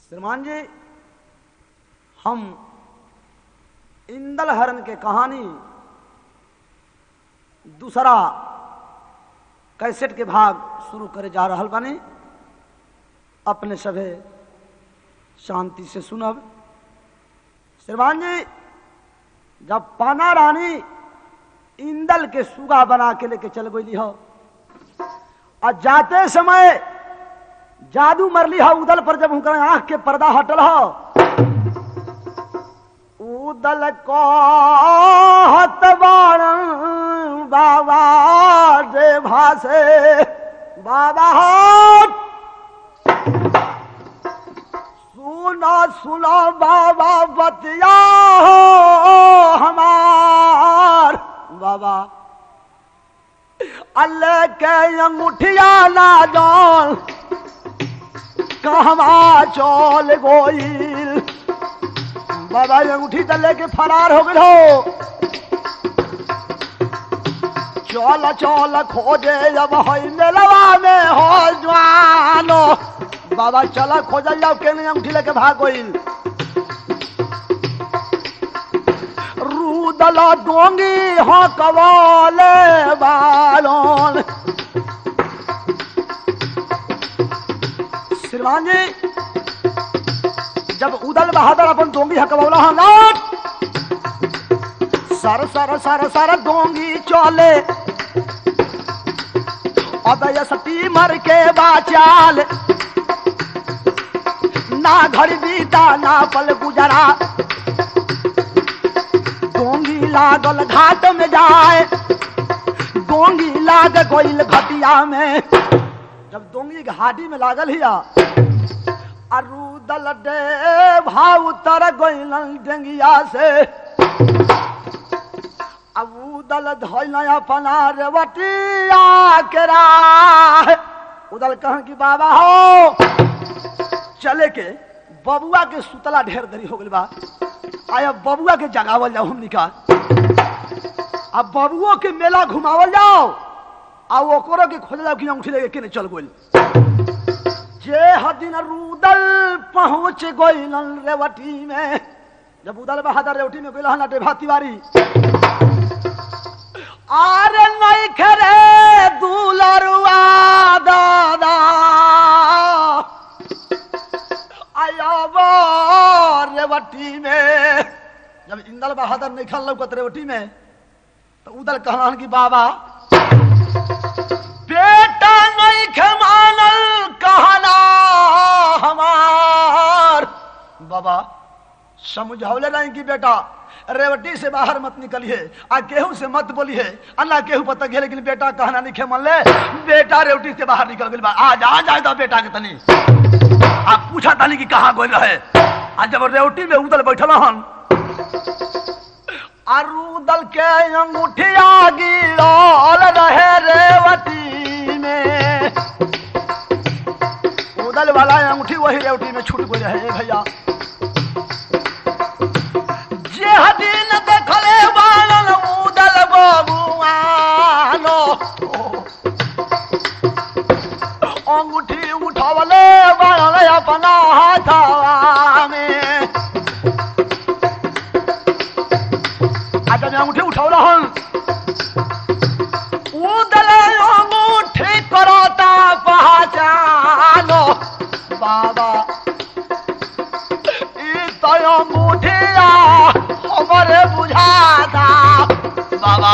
श्रीमान जी हम इंदल हरण के कहानी दूसरा कैसेट के भाग शुरू करे जा रहल बानी अपने सभे शांति से सुनब श्रीमान जी जब पाना रानी इंदल के सुगा बना के लेके चल गई हो और जाते समय जादू मरली हो उदल पर जब उनका आंख के पर्दा हटल हो उदल को हतबाण बाबा दे भासे बाबा हो सुनो सुनो बाबा बतिया हो हमार बाबा अल्लाह के अंगूठिया ना जान कहवा चल गोइल बाबा अंगूठी तो लेके फरार हो गए हो चल चल खोजे अब हई मेलवा में हो जवानो बाबा चल खोजल जाओ के नहीं अंगूठी लेके भाग गइल रूदल डोंगी हो कवाले बालोन श्रीमान जी जब उदल बहादुर अपन डोंगी हकबौला हाँ लौट सर सर सर सर डोंगी चले अदय सती मर के बाचाल ना घर बीता ना पल गुजरा डोंगी लागल घाट में जाए डोंगी लाग गोइल घटिया में जब डोंगी घाटी में लागल हिया अरुदल डे भाव उतर गोइल डेंगिया से अब उदल धोइल अपना रेवटिया के राह उदल कह कि बाबा हो चले के बबुआ के सुतला ढेर देरी हो गई बा आया बबुआ के जगावल जाओ हमनी का अब बबुओ के मेला घुमावल जाओ आ ओकरो के खोज जाओ कि अंगूठी लेके केने चल गोल जे हदिन रूदल पहुंच गोइल रेवटी में जब उदल बहादुर रेवटी में गोइल हना डेभा तिवारी आरे नहीं खरे दूलरुआ दादा आया रेवटी में जब इंदल बहादुर नहीं खल लौकत रेवटी में तो उदल कहला कि बाबा बेटा नहीं खमानल कहना हमार बाबा समझौले नहीं कि बेटा रेवटी से बाहर मत निकलिए आ केहू से मत बोलिए अल्लाह केहू पता गया लेकिन बेटा कहना नहीं खेमन ले बेटा रेवटी से बाहर निकल गई आज आ जाए दो बेटा के तनी आप पूछा तानी कि कहाँ गोल रहे आज जब रेवटी में उदल बैठल हन अरुदल के अंगूठिया गिरल रहे रेवती में उदल वाला अंगूठी वही रेवटी में छूट गई रहे भैया जे हदीन देखले बालन उदल बबुआनो अंगूठी उठावले बालन अपना हाथवा में आता मैं अंगूठी उठावला हन उदल अंगूठी करता पहचानो बाबा ई तो अंगूठिया हमारे बुझाता बाबा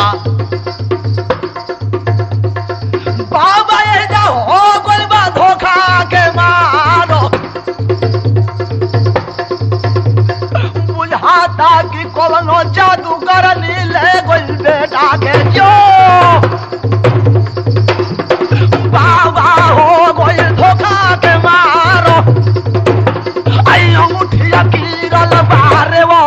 बाबा ये जा हो गइल बा धोखा के मारो बुझाता कि कोनो जादू कर ले गइल बेटा के जो बाबा हो गइल धोखा के मारो आई अंगूठिया गिरल बारे वो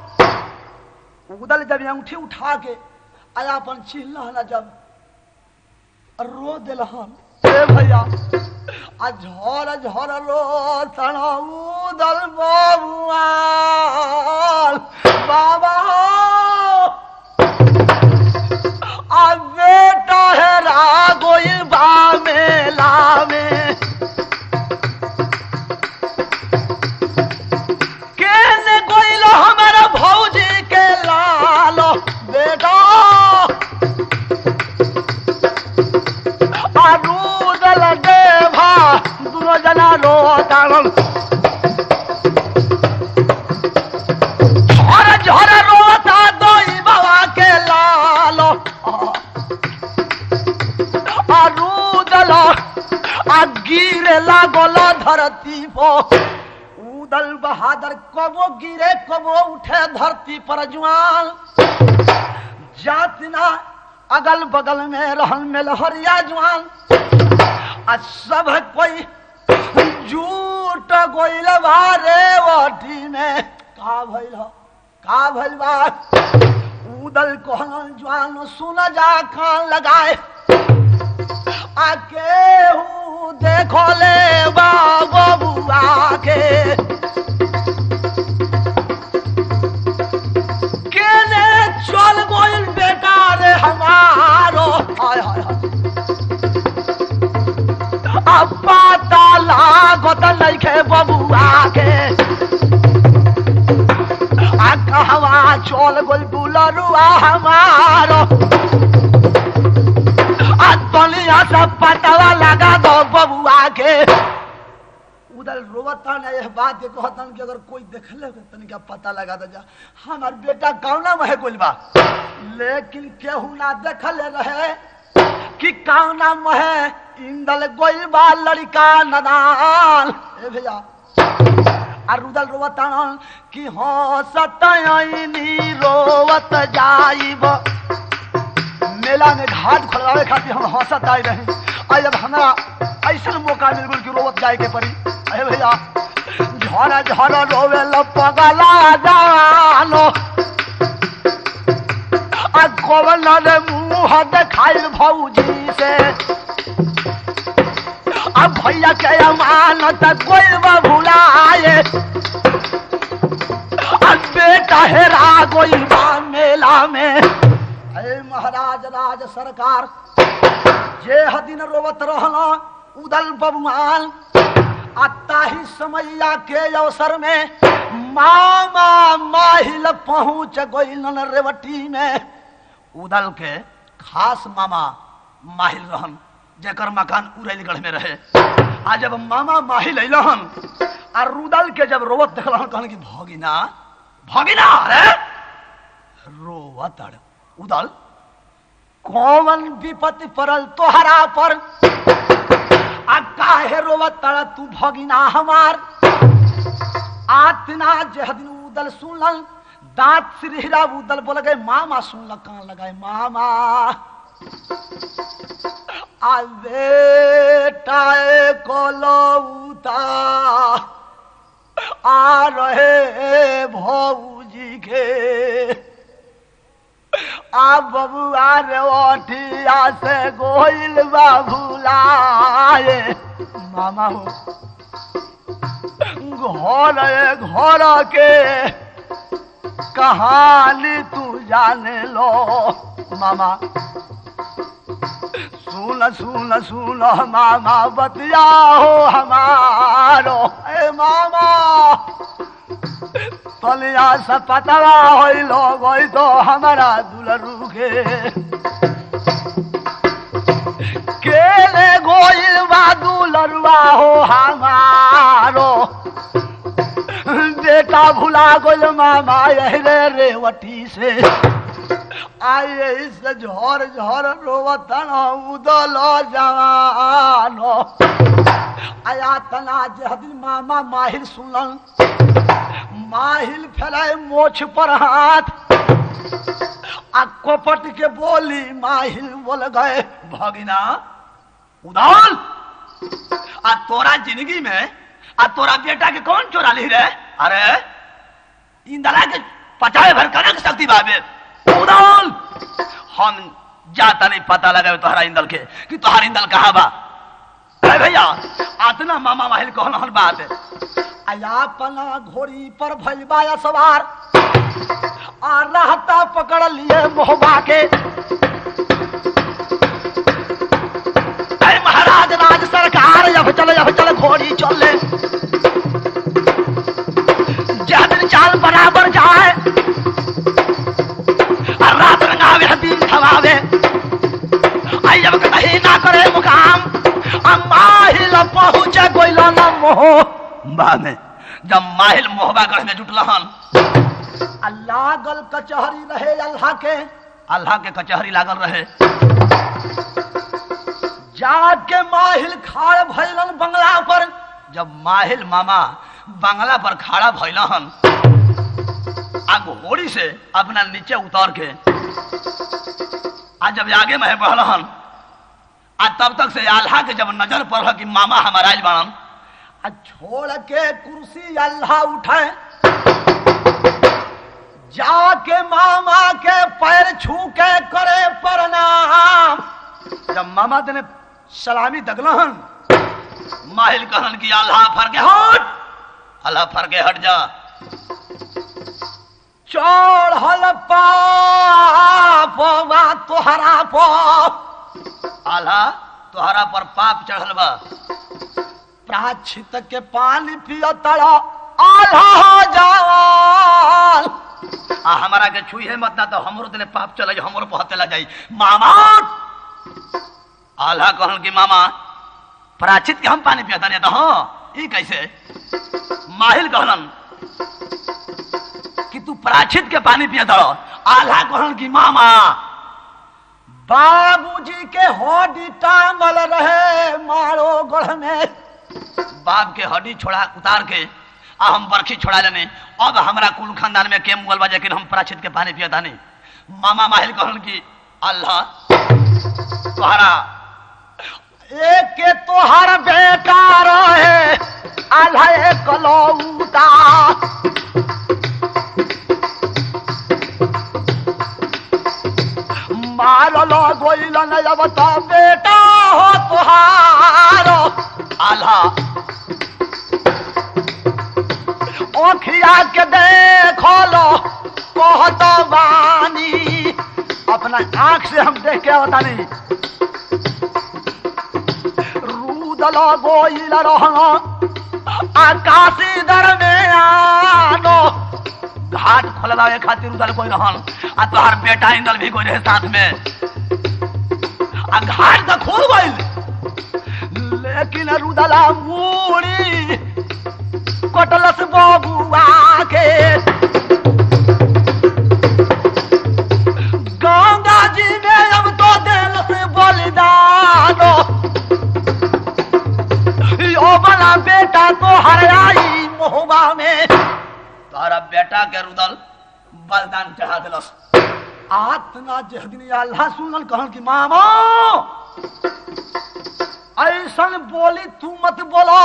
उदल जब अंगूठी उठा के आया अपन चिल्ला जब रो दिलहन ए भैया आ झर झर रो तना उदल बबुआ बाबा आ बेटा है रागोई बा मेला में धरती पो उदल बहादुर कबो गिरे कबो उठे धरती पर जुआन जातना अगल बगल में रहन में लहरिया जुआन आ सब कोई झूठ गोइल बारे वटी में का भइल ह? का भइल बा उदल कोहन जवान सुन जा कान लगाए आ केहू देखो ले बाबो बुआ के केने चल गोइल बेटा रे हमारो हाय हाय हाय अब पता लागत नइखे बबुआ के आ कहवा चल गोल बुलरुआ हमारो आ दुनिया से पतवा लगा दो बबुआ के उधर रोवता ने यह बात के कहतन कि अगर कोई देखले के तनिका पता लगा दे जा हमार बेटा कौना में है गोल बा लेकिन केहू ना देखले रहे कि कौना में है इंदल गोइल बा लड़का नदान ए भैया आ रुदल रोवतान कि हो सतयनी रोवत जाइब मेला में घाट खोलवावे खातिर हम हंसत आई रही आई अब हमरा ऐसा मौका मिल गल कि रोवत जाए के पड़ी अरे भैया झरा झरा रोवे लो पगला जानो आ कवन रे मुंह देखाइल भौजी से अब भैया के अमानत कोई भुलाए अब बेटा हेरा गोइल बा मेला में अरे महाराज राज सरकार जे हदिन रोवत रहला उदल बबुआन आ ताही समैया के अवसर में मामा माहिल पहुंच गइलन रेवटी में उदल के खास मामा माहिल रहन जेकर मकान उरैलगढ़ में रहे आ जब मामा माहिल अइलहन आ रुदल के जब रोवत देखलहन कहन कि भगिना भगिना अरे रोवत अड़ उदल कौन विपत्ति पड़ल तोहरा पर आ काहे रोवत तड़ तू भगिना हमार आतना जहदिन उदल सुनल दांत सिरहिरा उदल बोल गए मामा सुनल कान लगाए मामा आ बेटा कोलौता आ रहे भौजी के आ बबुआ रे ओठिया से गोइल बा भुलाए मामा हो घर घर के कहानी तू जाने लो मामा सुन सुन सुन मामा बतिया हो हमारो ए मामा तलिया से पतवा होइलो गई तो हमारा दुलरू के केले गोइल बा दुलरुआ हो हमारो बेटा भुला गोल मामा रे रेवटी से आए इस झोर झोर रोवतन उदल जवानो आया तना जहदिन मामा माहिर सुनल माहिल फैलाए मोछ पर हाथ आ कोपट के बोली माहिल बोल गए भगिना उदाल आ तोरा जिंदगी में आ तोरा बेटा के कौन चोरा ली रे अरे इंदला के पचाए भर कनक शक्ति बाबे उदाल हम जाता नहीं पता लगा तोहरा इंदल के कि तोहरा इंदल कहाँ बा अरे भैया आतना मामा माहिल कहल हल बात आया पना घोड़ी पर भैलबा या सवार आ रहता पकड़ लिए मोहबा के अरे महाराज राज सरकार अब चले अब चले घोड़ी चले जहदिन चाल बराबर जाए और रात रंगावे दिन खवावे आई जब कहीं ना करे मुकाम माहिल पहुँच गोइल न मोह बा में जब माहिल मोहबा गढ़ में जुटलहन अल्लाह गल कचहरी रहे अल्लाह के अल्लाह के कचहरी लागल रहे जाके माहिल खाड़ भैलन बंगला पर जब माहिल मामा बंगला पर खड़ा भइलहन आ घोड़ी से अपना नीचे उतर के आ जब आगे में बढ़लहन आ तब तक से आल्हा के जब नजर पड़ल कि मामा हमारा आइल बाड़न आ छोड़ के कुर्सी अल्लाह उठाए जाके मामा के पैर छू के करे प्रणाम जब मामा तेने सलामी दगलहन माहिल कहन कि अल्लाह फर के हट अल्लाह फर के हट जा चढ़ल पापवा तोहरा पाप अल्लाह तोहरा पर पाप चढ़ल बा प्राचित के पानी पियो तड़ा आल्हा जावाल आ हमारा के छुई मत ना तो हमरो तने पाप चले जाई, हमरो पहतेला जाई मामा आल्हा कहन कि मामा प्राचित के हम पानी पियता नहीं तो हाँ ई कैसे माहिल कहलन कि तू प्राचित के पानी पियता आल्हा कहन कि मामा बाबूजी के हड्डी टांगल रहे मारो गढ़ में बाप के हड्डी छोड़ा उतार के आ हम बरखी छोड़ा लेने अब हमरा कुल खानदान में के मुगल बा लेकिन हम प्राचित के पानी पियता नहीं मामा माहिल कहन कि अल्लाह तुम्हारा एक के तोहर बेटा रहे आल्हा एक लौटा मारल गोइल नहीं अब तो बेटा हो तुहारो आल्हा ओखिया के देखो लो कहत बानी अपना आंख से हम देख के होता नहीं रूदल गोइल रहना आकाशी दर में आनो घाट खोलवावे खातिर उधर कोई रहन आ तोहार बेटा इंदल भी कोई रहे साथ में आ घाट तो खुल गइल लेकिन रुदला मूड़ी कटलस बबुआ के गंगा जी में अब तो दिल से बलिदानो यो बना बेटा तो हरियाई मोहबा में तोहरा बेटा के रुदल बलिदान चढ़ा दिलस आतना जहदिन अल्लाह सुनल कहल कि मामा ऐसन बोली तू मत बोलो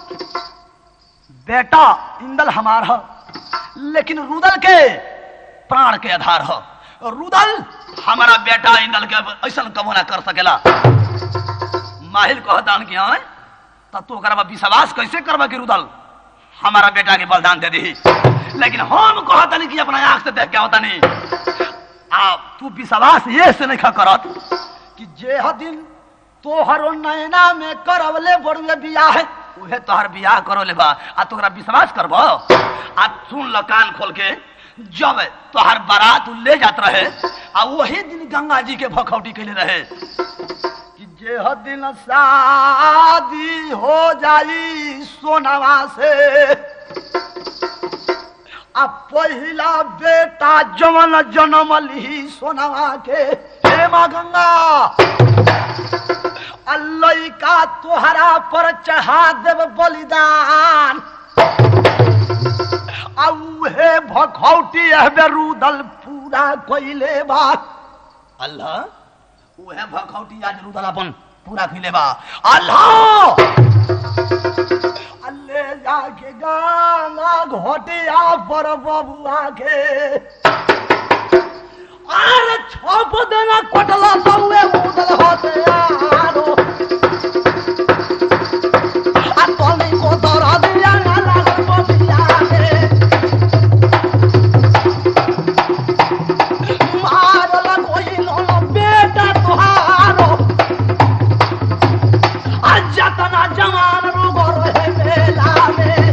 बेटा इंदल हमार ह लेकिन रुदल के प्राण के आधार हो रुदल हमारा बेटा इंदल के ऐसा कबो ना कर सकेला माहिल कहतान कि हाँ तब तू ओकरा पर विश्वास कैसे करबा कि रुदल हमारा बेटा के बलिदान दे दी लेकिन हम कहतनी कि अपना आंख से देख के होता नहीं आ तू विश्वास ये से नहीं करत कि जे ह दिन तोहरो नैना में करवले बड़ुए बियाह उहे तोहर बियाह करो ले बा आ तोहरा विश्वास करबो आ सुन ल कान खोल के जब तोहर बारात उ ले जात रहे आ वही दिन गंगा जी के भखौटी कैले रहे कि जे ह दिन शादी हो जाई सोनवा से आ पहिला बेटा जवन जन्म ली सोनवा के हे माँ गंगा अल्लाह का तोहरा पर चढ़ा देव बलिदान आ उहे भखौटी हबे रुदल पूरा कोइले बा अल्लाह उहे भखौटी आज रुदल अपन पूरा खिले बा अल्लाह ले जाके गाना घोटिया पर बबुआ के अरे छप देना कोटला सौए उदल होते आरो आ तोनी को दरा दिया ना लागल बबिया के मारला कोई लो बेटा तुहारो आज तना जवान रोगो रहे मेला में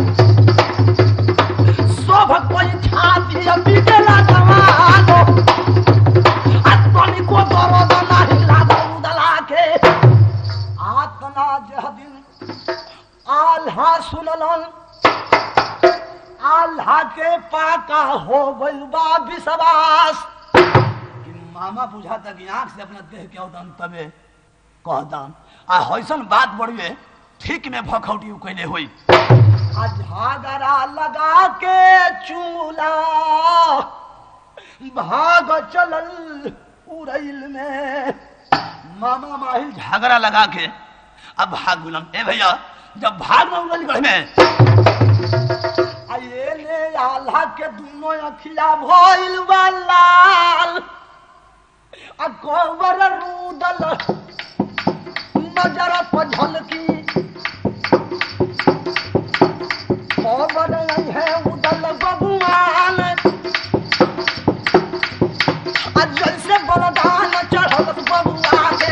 शोभ कोई छाती बिगला जवानो आत्मनि को दर्द नाही लागल उदला के आतना जह दिन आल्हा सुनलन आल्हा के पाका हो गइल बा विश्वास कि मामा बुझाता कि आंख से अपना देह के औदन तबे कहदान आ हईसन बात बढ़िए ठीक में भखौटी कैले हुई आ झागरा लगा के चूला भाग चलल उड़ैल में मामा माहिल झा- झगड़ा लगा के अब भाग गुलम ए भैया जब भाग में उड़ल गढ़ में आ ये ले आल्हा के दुनो अखिया भइल बा लाल आ गोबर रूदल नजर पर झलकी गोबर नहीं है उदल बबुआन आ जैसे बलदान चढ़ल बबुआ के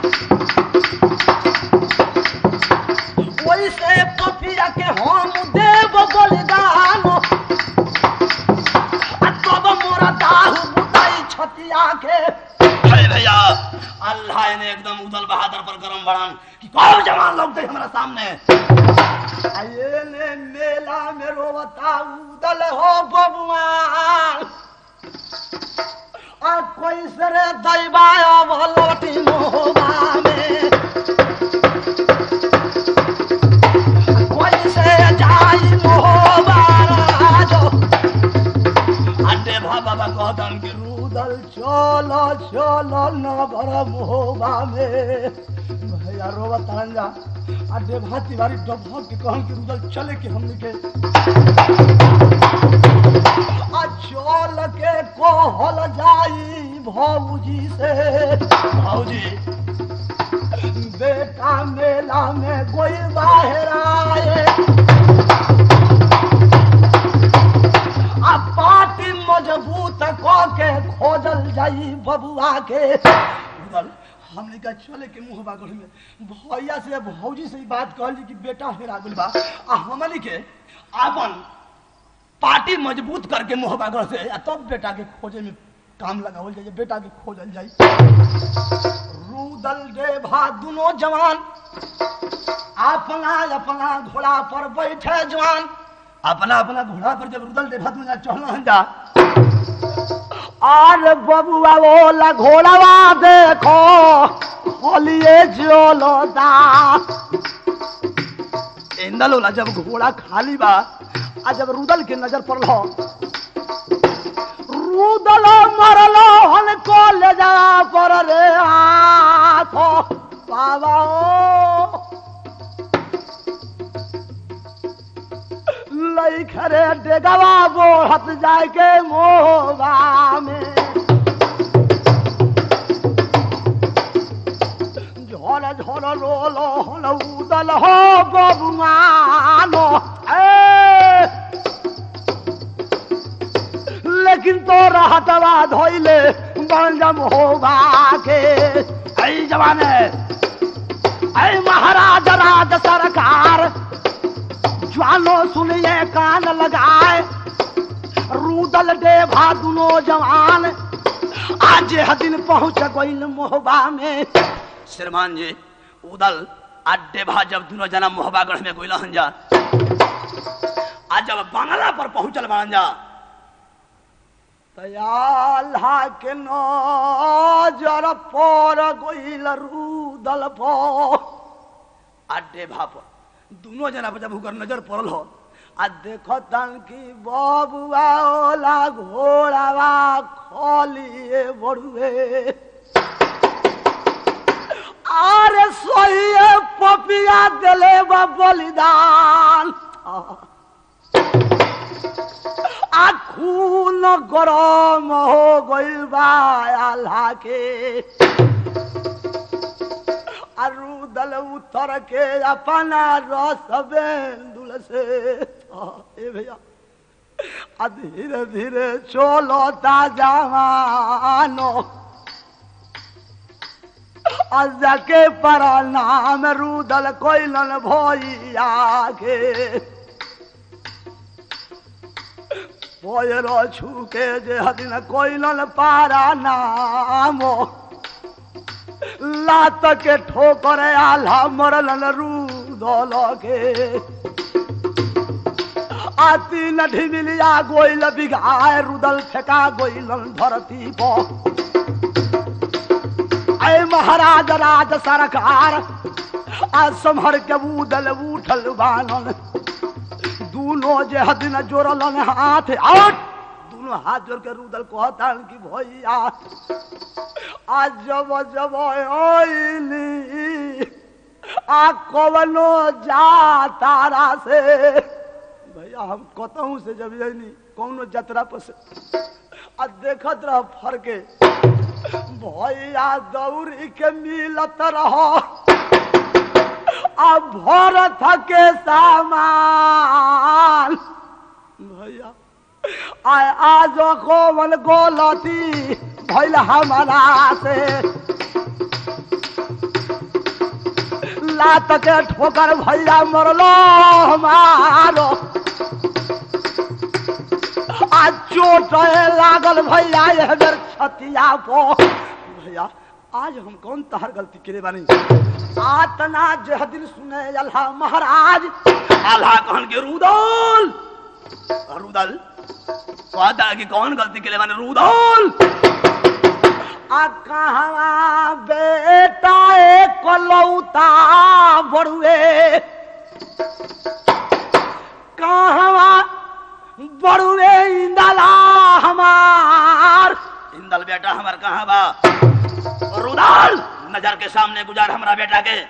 वैसे पपिया के हम देव बलिदान आ तब मोरा दाहु बुताई छतिया के अरे भैया अल्लाह ने एकदम उदल बहादुर पर गरम बढ़ान कि कौन जवान लोग थे हमारे सामने आ ये ने मेला में रोवता उदल हो बबुआन आ कोई सरे दैबाया भलोटी मोहबा में कोई से जाई मोहबा राजो अंडे भा बाबा कहतन कि रू उदल चलो चलो नगर मोहबा में भैया रोवत जा आ देभा तिवारी डबा के कहन कि उदल चले के हमने के आ चल के कहल जाई भौजी से भाऊजी बेटा मेला में कोई बाहर आए आ पार्टी मजबूत क के खोजल जाई बबुआ के उधर हमने का चले के मुंह बागल में भैया से भौजी से ही बात कहली कि बेटा हेरा गेल बा आ हमनी के अपन पार्टी मजबूत करके मुंह बागर से आ तब बेटा के खोजे में काम लगावल जाए बेटा के खोजल जाए रूदल देभा दुनो जवान अपना अपना घोड़ा पर बैठे जवान अपना अपना घोड़ा पर जब रुदल देभा तुम चढ़ना जा और बबुआ बोला घोड़ावा देखो खोलिए जोलोदा इंदल होला जब घोड़ा खाली बा आ जब रुदल के नजर पड़ल रुदल मरलो हन को ले जा पर रे हाथ बाबा ओ लैखरे डेगवा बोहत जाय के मोहबा में झोल झोल रोलो हल उदल हो बबुआनो ए लेकिन तो रहतवा धोइले बंजम होबा के ऐ जवान है ऐ महाराज राज सरकार ज्वानो सुनिए कान लगाए रूदल देभा दुनो जवान आज यह दिन पहुंच गईल मोहबा में श्रीमान जी उदल अड्डे भा जब दोनों जना मोहबागढ़ में गोइला हन जा आज जब बांग्ला पर पहुंचल बान जा तयाल्हा के नजर पर गईल रूदल पर अड्डे भा पर दोनों जना पर जब हुकर नजर पड़ल हो आ देखो तन की बबुआ ओला घोड़ावा खोलिए बड़ुए आरे सोहिए पपिया दिले बा बलिदान आ खून गरम हो गइल बा आल्हा के आरु दल उतर के अपना रस बेंदुल से आ, ए भैया आ धीरे धीरे चलो जवानो अजा के प्रणाम रुदल कोइलन भैया के पोयरो छुके जे हदिन कोइलन पारा नामो लात के ठोकर आल्हा मरलन रुदल के आती नठी मिलिया गोइल बिगाए रुदल फेंका गोइलन धरती पर ऐ महाराज राज सरकार आज संभर के बूदल उठल बानन दूनो जे हदिन जोड़लन हाथ आउट दोनों हाथ जोड़ के रुदल कहता कि भैया आज जब जब ओइली आ कवनो जा तारा से भैया हम कतहू से जब यही कौनो जतरा पर से आ देखत रह फरके भैया दौड़ी के मिलत रह आ भर थके सामान भैया आय आज कोमल गोलती भैल हमारा से लात के ठोकर भैया मरलो हमारो आज चोट लागल भैया यह बेर छतिया पो भैया आज हम कौन तहर गलती करे बानी आतना जह दिन सुने अल्लाह महाराज आल्हा कहन के रुदल रुदल कहता कि कौन गलती के लिए मैंने रुदल आ कहवा बेटा एक लौता बड़ुए कहवा बड़ुए इंदला हमार इंदल बेटा हमार कहाँ बा रुदल नजर के सामने गुजार हमारा बेटा के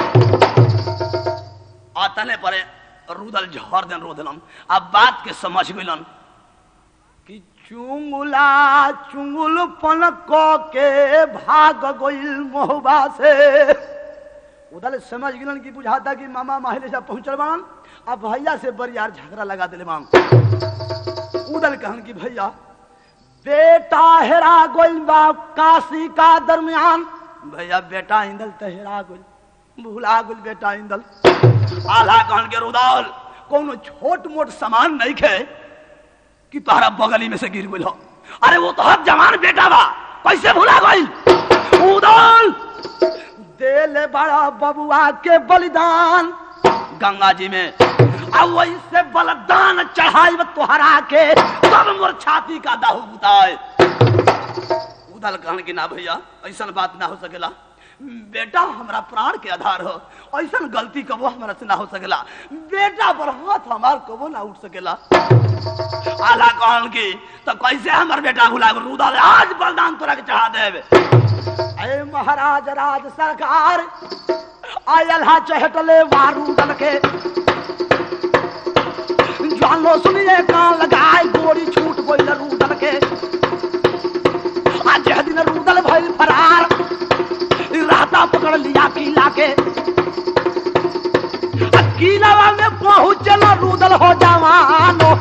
आतने परे रुदल झर देन रो दिलन अब बात के समझ मिलन कि चुंगुला चुंगुलपन क के भाग गइल मोहबा से उधर समझ गिलन कि बुझाता कि मामा माहिले जा पहुंचल बान अब भैया से बरियार झगड़ा लगा दिले माम उदल कहन कि भैया बेटा हेरा गइल बा काशी का दरमियान भैया बेटा इंदल त हेरा गइल भुला गइल बेटा इंदल आल्हा कहन के रुदल कोनो छोट मोट सामान नहीं खे कि तोहरा बगली में से गिर गइल हो अरे वो तो हर जवान बेटा बा कैसे भुला गइल उदल देले बड़ा बबुआ के बलिदान गंगा जी में अब वैसे बलिदान चढ़ाई तोहरा के तब मोर छाती का दाहू बुताए उदल कहन की ना भैया ऐसा बात ना हो सकेला बेटा हमारा प्राण के आधार हो ऐसा गलती कबो हमारा से ना हो सकेला बेटा पर हाथ हमार कबो ना उठ सकेला आला कहन की तो कैसे हमार बेटा भुला गो रुदल आज बलिदान तोरा के चढ़ा देवे अरे महाराज राज सरकार आयल हा चहटले वारू दल के जानो सुनिए कान लगाए गोरी छूट गई रूदल के आज यह दिन रूदल भइल फरार राता पकड़ लिया किला के आ किलावा में पहुंचल रूदल हो जवानो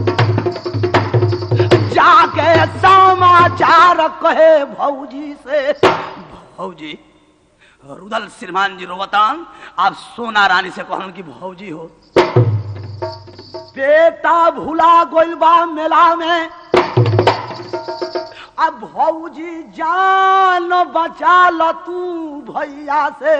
जाके समाचार कहे भौजी से भौजी रुदल श्रीमान जी रोवतान आप सोना रानी से कहन की भौजी हो बेटा भुला गइल बा मेला में अब भौजी जान बचा ल तू भैया से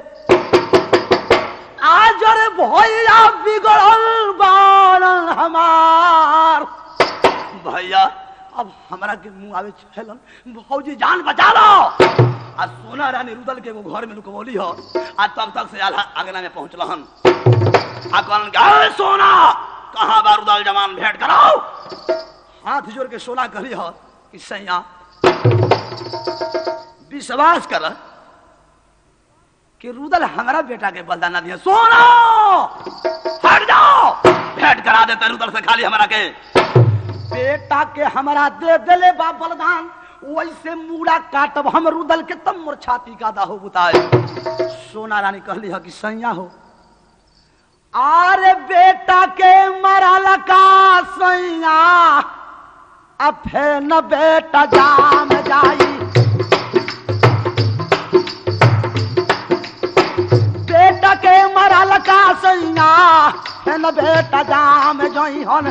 आज रे भैया बिगड़ल बाण हमार भैया अब हमरा के मुंह आवे छलन भौजी जान बचा लो आ सोना रानी रुदल के एगो घर में लुकवली हो आ तब तक से आल्हा आगना में पहुंचलहन आ कहलन कि, "अरे सोना कहाँ बा रुदल जवान भेंट कराओ हाथ जोड़ के सोना करी हो कि सैया विश्वास कर कि रुदल हमारा बेटा के बलिदान ना दिया सोना हट जाओ भेंट करा देते रुदल से खाली हमारा के बेटा के हमरा दे देले बा बलिदान वैसे मूड़ा काटब हम रुदल के तब मोर छाती का दाहो बुताए सोना रानी कहली ह कि सैया हो आरे बेटा के मरल का सैया अब न बेटा जाम जाई बेटा के मरल का सैया न बेटा जाम जाई हन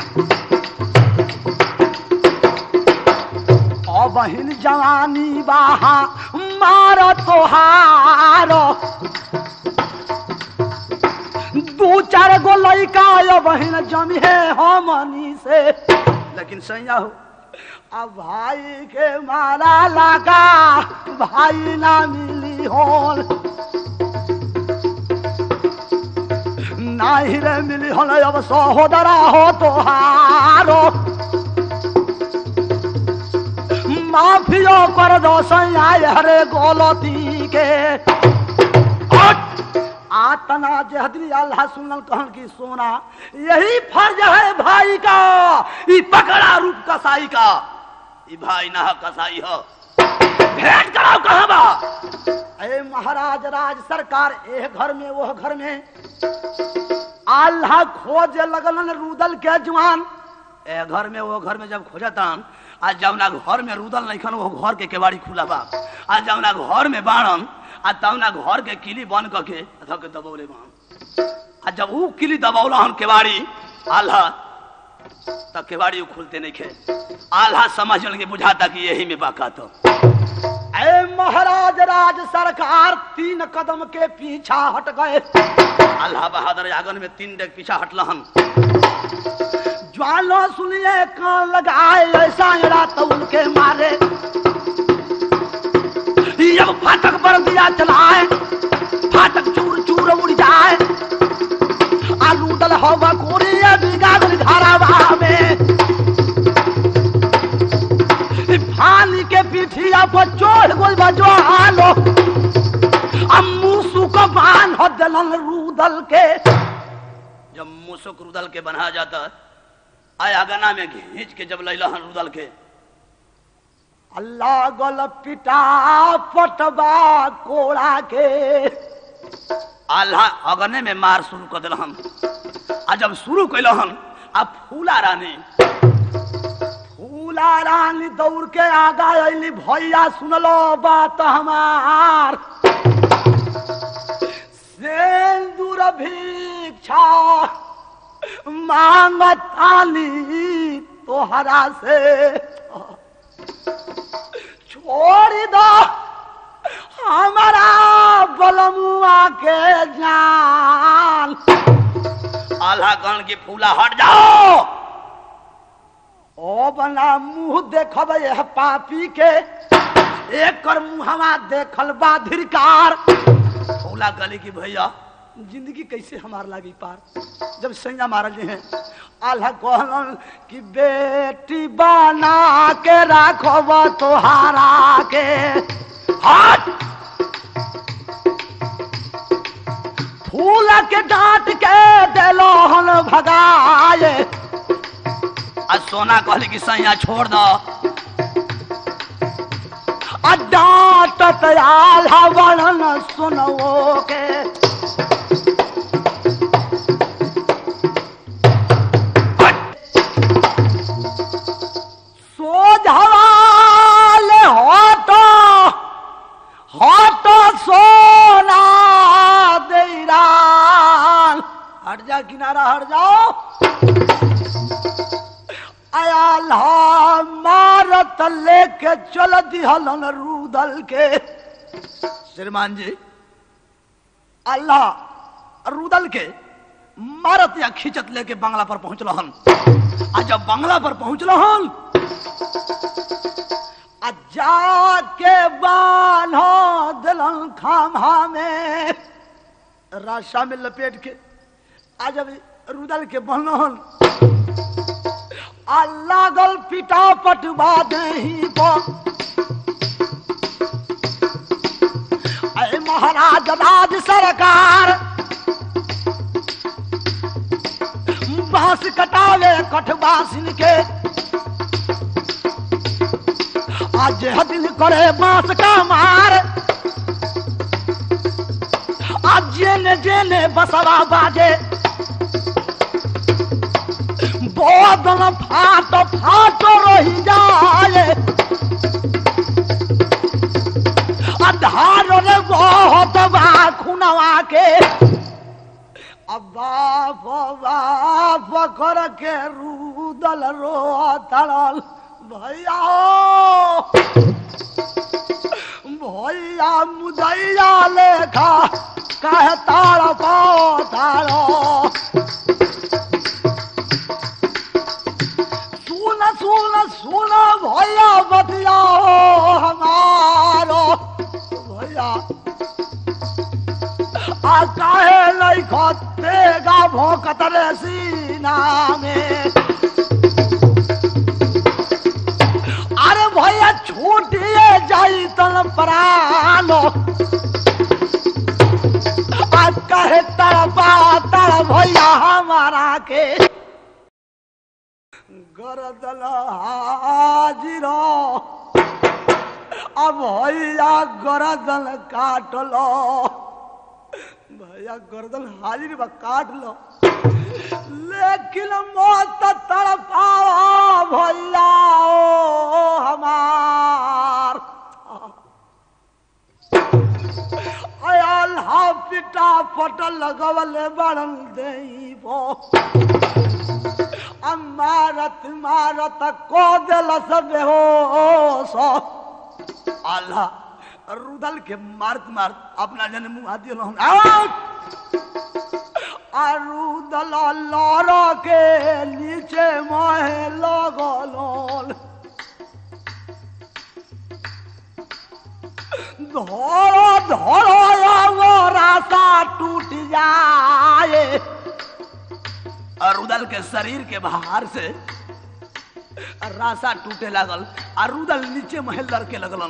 ओ बहिन जवानी बाहा मार तोहार दू चार गो लैका यो बहिन जमी है हमनी से लेकिन सैया हो अब भाई के मारा लगा भाई ना मिली होल नाही रे मिली हल अब सहोदरा हो तोहारो माफियो कर दो सैया हरे गलती के आतना जहदी अल्लाह सुनल कहन की सोना यही फर्ज है भाई का ई पकड़ा रूप कसाई का ई भाई ना कसाई हो भेंट कराओ कहाँ बा अरे महाराज राज सरकार ए घर में वो घर में अल्लाह खोज लगलन रूदल के जवान ए घर में वो घर में जब खोजतन आज जौना घर में रुदल नहीं खन वो घर के केवाड़ी खुला बा आज जौना घर में बाणन आ तौना घर के किली बंद करके धक दबौले बाण आ जब ऊ किली दबौला हन केवाड़ी आल्हा तब केवाड़ी ऊ खुलते नहीं खे आल्हा समझ के बुझाता कि यही में बाका तो ए महाराज राज सरकार तीन कदम के पीछा हट गए अल्लाह बहादुर आंगन में तीन डेग पीछा हटलहन ज्वालो सुनिए कान लगाए ऐसा रात उनके मारे जब फाटक पर दिया चलाए फाटक चूर चूर उड़ जाए आलू दल हवा कोरी बिगाड़ धारावा में फानी के पीठिया पर चोर गोल बजो आलो अम्मू को बान हो दलन रूदल के जब मुसुक रुदल के बना जाता आया गना में घींच के जब लैलहन रुदल के अल्लाह गल पिटा पटबा कोड़ा के आल्हा अगने में मार शुरू कर दिलहन आ जब शुरू कैलहन आ फूला रानी फूला रानी दौड़ के आगा अली भैया सुनलो बात हमार सिंदूर भिक्षा मांगतानी तोहरा से छोड़ दो हमारा बलमुआ के जान आल्हा गण की फूला हट जाओ ओ बना मुंह देखब यह पापी के एक कर मुहवा देखल बा धिरकार फूला गली की भैया जिंदगी कैसे हमार लागी पार जब सैया मारल जे हैं आल्हा कहलन कि बेटी बना के राखब तोहारा के हट फूल के डांट के देलोहन भगाए आज सोना कहली कि सैया छोड़ दो आ डांटत आल्हा वर्णन सुनवो के सोझवाल हटो हटो सोना देरान हट जा किनारा हट जाओ आया मारत लेके चल दिहलन रूदल के श्रीमान जी अल्लाह रुदल के मारत या खींचत लेके बंगला पर पहुंचल आ जब बंगला पर पहुंचल आ जाके बान्हो दिलन खामा में राशा में लपेट के आ जब रुदल के बनहन आ लागल पिटा पटवा दही पर अरे महाराज राज सरकार बांस कटावे कठबासिन के आज दिन करे बांस का मार आज जेने जेने बसवा बाजे बोदन फाट फाट रही जाए अधार रे बहुत बा खुनवा के अब बाप बाप कर के रूदल रो तड़ल भैया ओ, भैया मुदैया लेखा कहे ताड़ पाओ ताड़ो सुन सुन सुन भैया बतिया हमारो भैया आ काहे नहीं खतेगा भोंकत रे सीना में अरे भैया छूटिए जाई तन प्राणो आ कहे तड़पा तड़ भैया हमारा के गरदल हाजिरो अब भैया गरदन काट लो भैया गर्दन हाजिर बा काट लो लेकिन मौत तड़पाओ भैया ओ हमार अल्लाह पिटा पट लगवले बड़न देबो मारत मारत को दिल सब हो सो अल्लाह रुदल के मारत मारत अपना जन मुंह हाथ दिलो अरुदल लड़ के नीचे महे लगल धोरो धोरो रास्ता टूट जाए और रुदल के शरीर के बाहर से रासा टूटे लागल और रुदल नीचे महल लड़के लगलन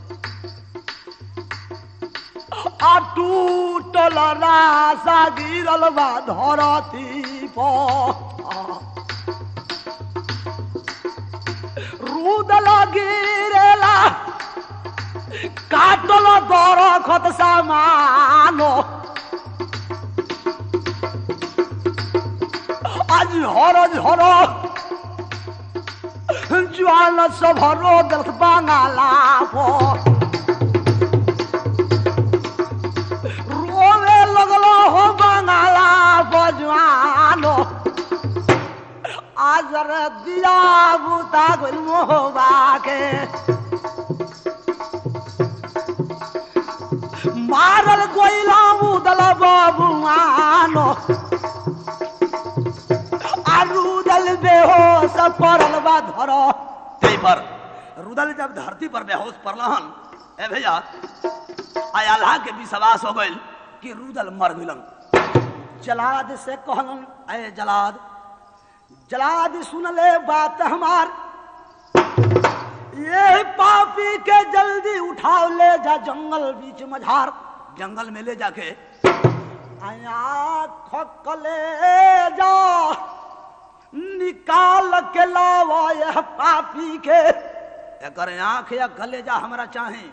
आ टूटल रासा गिरल बा धरती पर रुदल गिरेला काटल दरखत सामानो आज हर झर ज्वाल सभरो दर्थ बांगाला रोवे लगलो हो बांगाला बजवानो आज रे दिया बुता गोल मोहबा के मारल गोइला उदल बबुआनो आरुदल बेहोश पड़ल बा धर तै पर रुदल जब धरती पर बेहोश पड़लहन ए भैया आय अल्लाह के विश्वास हो गइल कि रुदल मर गइलन जलाद से कहलन अय जलाद जलाद सुन ले बात हमार ये पापी के जल्दी उठाओ ले जा जंगल बीच मझार जंगल में ले जाके आँख ले जा निकाल के लावा यह पापी के एकर आंख या कलेजा हमरा चाहे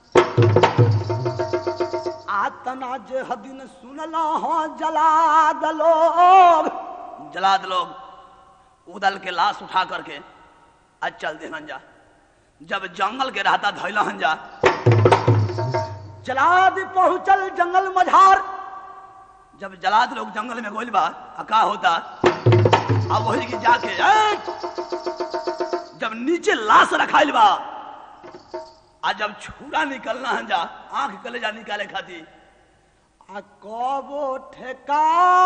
आतना जे हदिन सुनला हो जला दलोग जलाद लोग उदल के लाश उठा करके आज चल देहन जा जब जंगल के रहता धैलहन जा जलाद पहुंचल जंगल मझार जब जलाद लोग जंगल में गोइल बा आ का होता अब वही की जाके ए! जब नीचे लाश रखाइल बा आ जब छुरा निकलना है जा आंख कलेजा निकाले खातिर आ कबो ठेकाता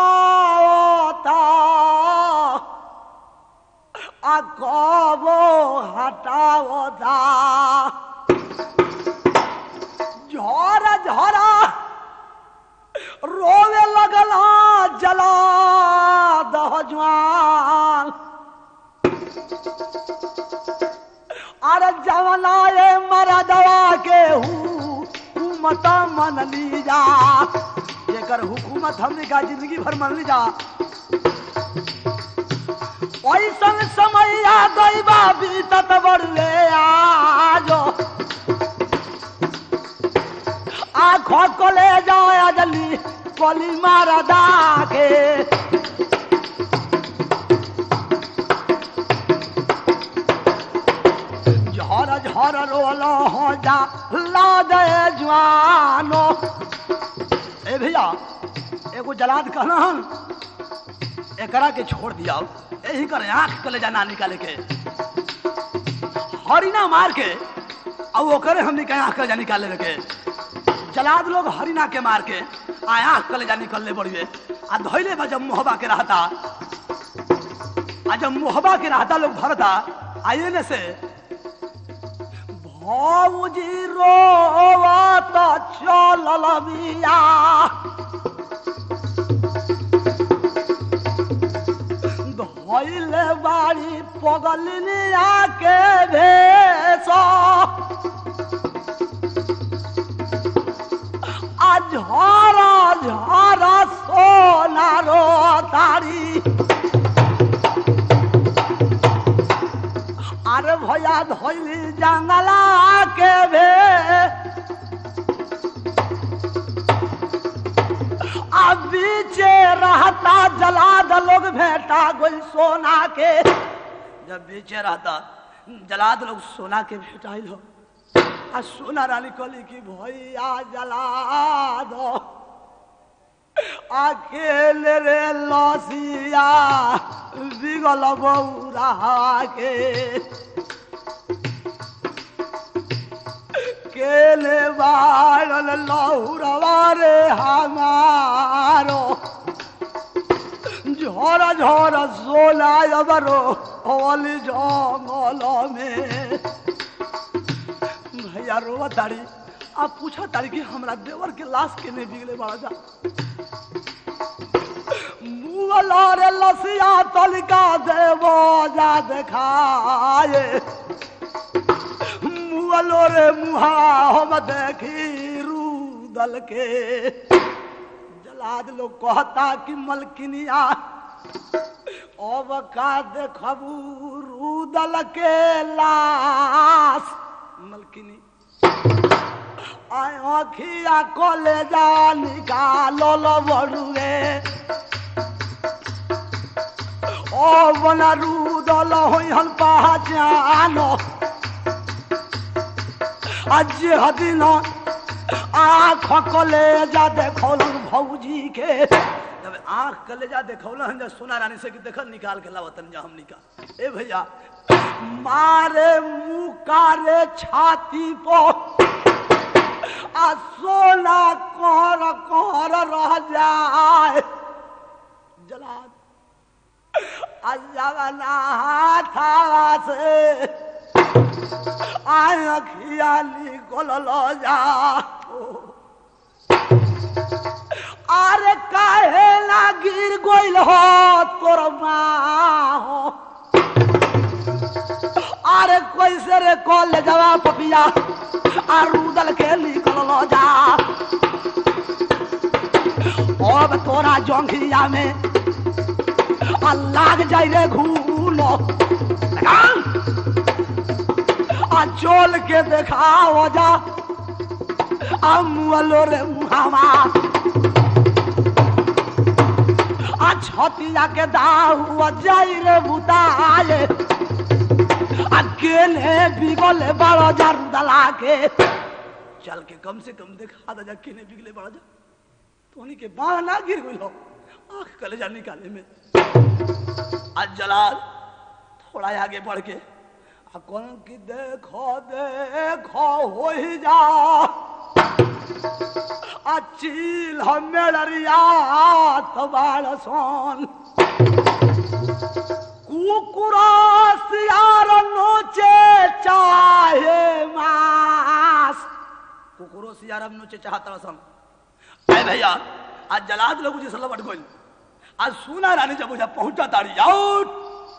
आ कबो हटावता झर झरा रोवे लगला जला दह जवान अरे जवना ये मरदवा के हुकूमत मन ली जा जेकर हुकूमत हमने का जिंदगी भर मन ली जा ऐसन समय आ गई बा बीतत बड़ले आजो आँखों को ले जाओ जल्दी कोली मारा दा के झर झर रोलो हो जा ला दे जवानो ए भैया एगो जलाद कहना हम एकरा के छोड़ दिया यही कर आंख कलेजा ना निकाले के हरिना मार के अब ओकरे हमने के आंख कलेजा निकाले के जलाद लोग हरिना के मार के आ आंख कलेजा निकलने बड़िए आ धोइले बा जब मोहबा के रहता आ जब मोहबा के रहता लोग भरता आइए ने से भौजी रोवत चलल बिया धैले बाड़ी पगलिनिया के भेष आ झरा झरा सोनारो तारी अरे भैया धैली जंगला के भे आ बीचे रहता जला लोग भेटा गोल सोना के जब बीचे रहता जलाद लोग सोना के भेटाइल हो आ सोना रानी कहली कि भैया जला दो अकेले रे लसिया बिगल बौरा के केले बाड़ल लहुरवा रे हमारो झोरा झोरा सोना अबरो होली जंगल में भैया रोवा तारी आप पूछा तारी कि हमरा देवर के लाश के नहीं बिगले बड़ा जा मुगला रे लसिया तलिका देवो जा देखाए मुगलो रे मुहा हम देखी रूदल के जलाद लोग कहता कि मलकिनिया अब का देखबू रूदल के लाश मलकिनी आय अखिया कलेजा निकालो लो बड़ुए ओ बना रूदल होइहन पहचानो आज हदिन आँख कलेजा देखौलन भौजी के जब आंख कलेजा देखौल हन जब सोना रानी से कि देखल निकाल के लावतन जा हमनी का ए भैया मारे मुकारे छाती पर आ सोना कर कर रह जाए जलाद अजबना हाथा से आय अखिया निकल जा अरे काहे ना गिर गोइल हो तोर माँ हो अरे कैसे रे कॉल ले जावा पपिया आ रूदल के निकल जा अब तोरा जोंघिया में आ लाग जाई रे घूलो लगाम आ चोल के देखाओ जा आ मुअलो रे मुहावा आ छतिया के दाऊ जाई रे बुताए आ केने बिगले बड़ जारू दला के चल के कम से कम देखा दे जा किने बिगले बड़ा जा तोनी के बाह ना गिर गइल हो आंख कलेजा निकाले में आज जलाल थोड़ा आगे बढ़ के आ कौन की देखो देखो हो ही जा आ चील हमेड़रिया तबाड़ सोन कुकुरा सियार नोचे चाहे मास कुकुरो सियारम नोचे चाहता सन ए भैया आज जलाद लोग जिस लपट गइल आज सोना रानी जब मुझे पहुंचा तारी आउट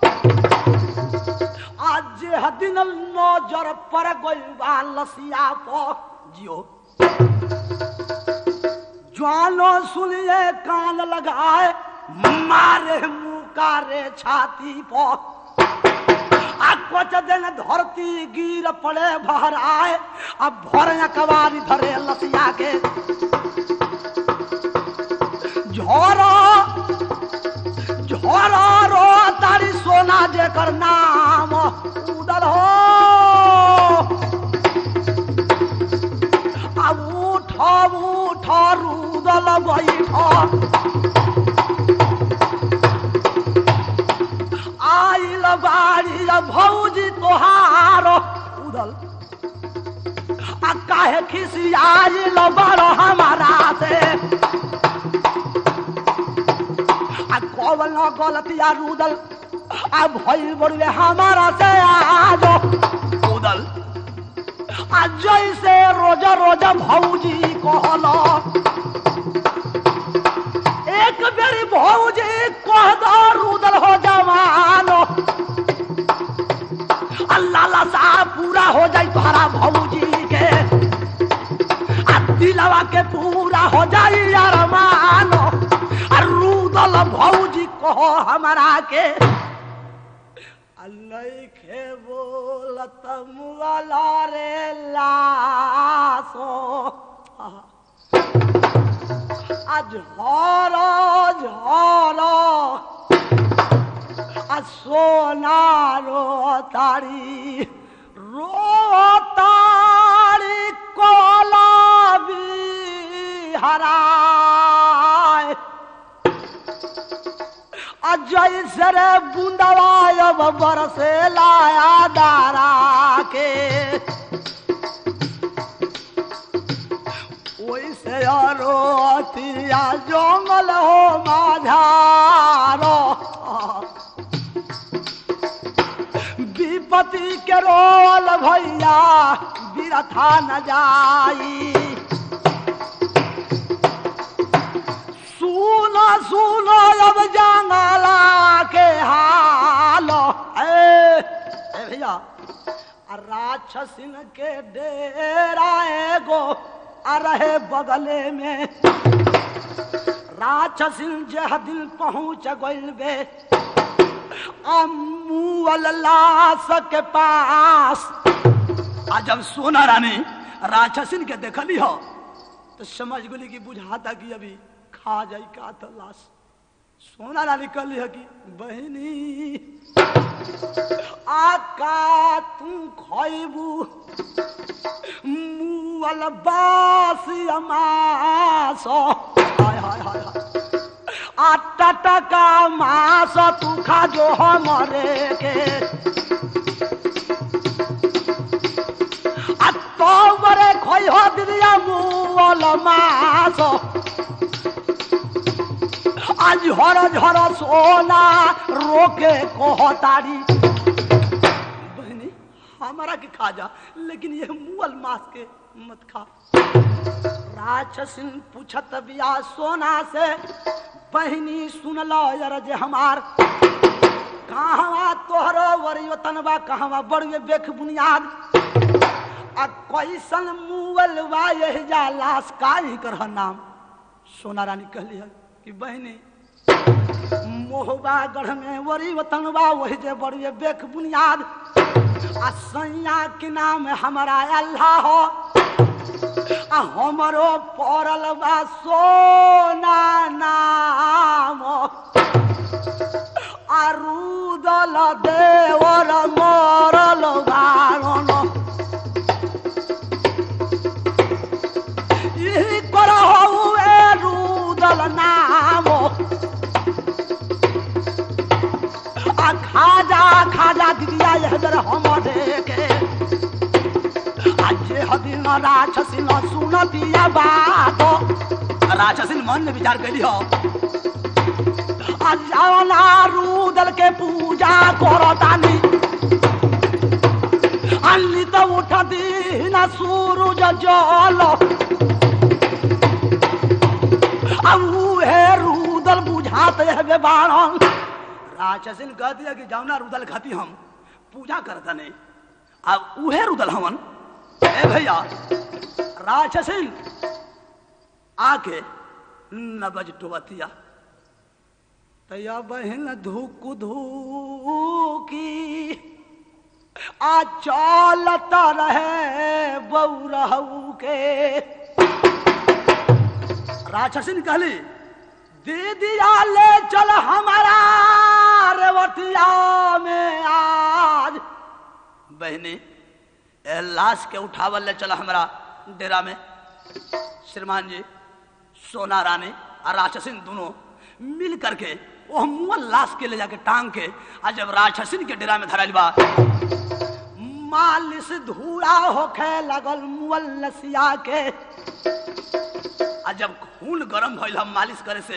आज जे हदिन नजर पर गइल बा लसिया पर जियो ज्वानो सुनिए कान लगाए मारे मुकारे छाती पर आ कुछ दिन धरती गिर पड़े भराए अब भर कवारी धरे लसिया के झोरा झोरा रो तारी सोना जेकर नाम उदल हो अब उठ उठ रुदल बैठ आइल बाड़ी भौजी तोहार उदल आ काहे खिसियाइल बड़ हमारा से आ कौन गलतिया रुदल आ भइल बड़ुए हमारा से आज उदल आ जैसे रोज रोज भौजी कहल एक बेरी भौजी कह दो रुदल हो जवानो अल्लाह ला सा पूरा हो जाई तोहरा भौजी के आ दिलवा के पूरा हो जाई यार मानो आ रुदल भौजी कहो हमारा के अल्लाह बोलत मुगला रे लासो आज झर झर आ सोनारो तारी रो तारी कोलाबी हराय अजय सर बूंदवा अब बरसे लाया दारा के ओइसे अरो अतिया जंगल हो माझारो विपति के रोल भैया बिरथा न जाई सुनो सुनो अब जंगला के हाल ए ए भैया आ राक्षसिन के डेरा एगो आ रहे बगले में राक्षसिन जह दिन पहुंच गइल बे अम्मुअल लाश के पास आ जब सोना रानी राक्षसिन के देखली हो तो समझ गली कि बुझाता कि अभी खा जाई का तो लाश सोना रानी कहली है कि बहनी आका तू खैबू मुअल बासी अमास हाय हाय हाय हाय आटा टका मास तू खा जो हमरे के आ तो बरे खोई हो दिया मुअल मास आज झर झर सोना रोके कहतारी बहनी हमारा के खा जा लेकिन ये मुअल मास के मत खा राक्षसिन पूछत बिया सोना से बहनी सुन लो यार जे हमार कहवा तोहरो वरियतन बा कहवा बड़ुए बेख बुनियाद आ कैसन मुअल बा यह जा लाश का ही कर नाम सोना रानी कहली है कि बहनी मोहबा गढ़ में वरी वतनबा वही जे बड़ुए बेख बुनियाद आ सैया के नाम हमारा अल्लाह हो आ हमरो पड़ल बा सोना नाम आ रुदल देवर मरल बारण यही करहु ए रुदल नाम आ खाजा खाजा दिदिया यह बेर हमरे के आज हदिन राक्षसिन सुन दिया बात राक्षसिन मन में विचार कैली हो आज जावना रुदल के पूजा करतानी अन्नी तो उठ दीन सूरज जल अब हे रुदल बुझात है बाणन राक्षसिन कह दिया कि जाओ रुदल खाती हम पूजा करता नहीं अब उहे रुदल हमन ए भैया राक्षसिन आके नबज डुबतिया तया बहन धुक धुकी आ चलता रहे बौरहू के राक्षसिन कहली दीदिया ले चल हमारा रेवटिया में आज बहनी ए लाश के उठावल ले चला हमरा डेरा में श्रीमान जी सोना रानी और राक्षसिन दोनों मिल करके वो मुअल लाश के ले जाके टांग के आ जब राक्षसिन के डेरा में धरल बा मालिश धूड़ा होखे लगल मुअल लसिया के आ जब खून गरम भइल हम मालिश करे से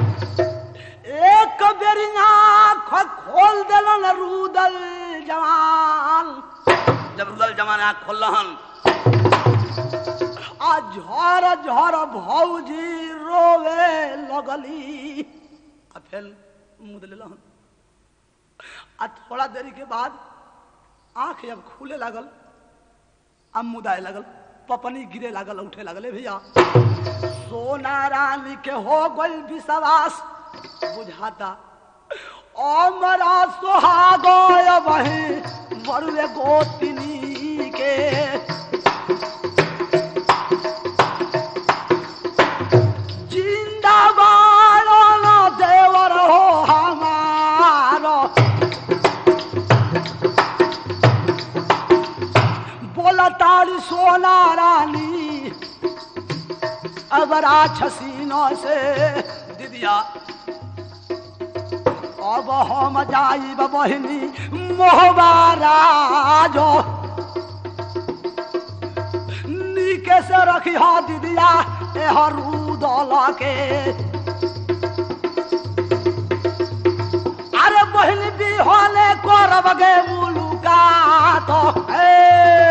एक बेरी आँख खोल दिलन रूदल जवान जब रुदल जमान आँख खोल हन आ आ झर झर भौजी रोवे लगली आ फिर मुँह दिल आ थोड़ा देरी के बाद आंख जब खुले लागल आ मुदाए लागल पपनी गिरे लागल उठे लागल ए भैया सोना रानी के हो गई विश्वास बुझाता अमरा सोहागय वही बड़ुए गोतिनी के जिंदाबाद देवर हो हमारो बोला तारी सोना रानी अबरा छसीनों से दीदिया अब हम जाइब बहिनी मोहबाराजो नीके से रखी हो दीदिया एहरू दल के अरे बहिनी भी होले करब गे मुलुकात ए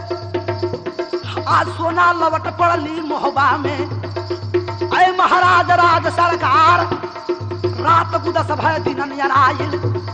आज सोना लवट पड़ली मोहबा में अय महाराज राज सरकार रात गुदस भय दिन नियर आइल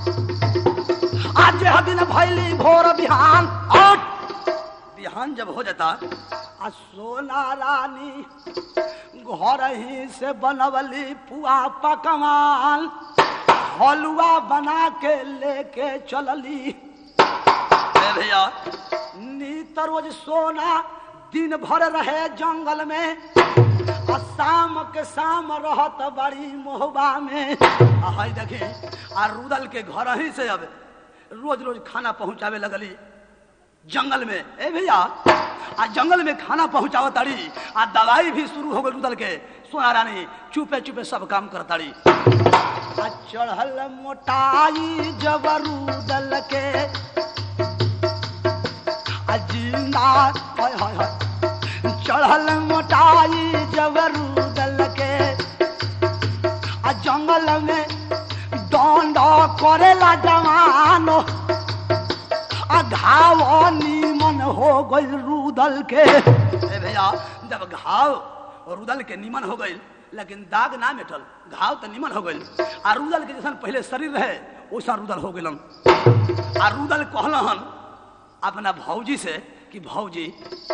आज यह दिन भैली भोर बिहान और बिहान जब हो जाता आ सोना रानी घर ही से बनवली पुआ पकवान हलुआ बना के लेके चलली ए भैया नीत रोज सोना दिन भर रहे जंगल में आ शाम के शाम रहत बड़ी मोहबा में आ हाय देखे आ रुदल के घर ही से अब रोज रोज खाना पहुंचावे लगली जंगल में ए भैया आ जंगल में खाना पहुंचाव ताड़ी आ दवाई भी शुरू हो गई रुदल के सोना रानी चुपे चुपे सब काम कर ताड़ी आ चढ़ल मोटाई जब रुदल के आ जिंदा हाय हाय हाय चढ़ल मोटाई जब रुदल के आ जंगल में दंड करेला जवानो आ घाव नीमन हो गई रुदल के ए भैया जब घाव रुदल के नीमन हो गई लेकिन दाग ना मिटल घाव तो नीमन हो गई आ रुदल के जैसन पहले शरीर रहे वैसा रुदल हो गलन आ रुदल कहलन अपना भौजी से कि भौजी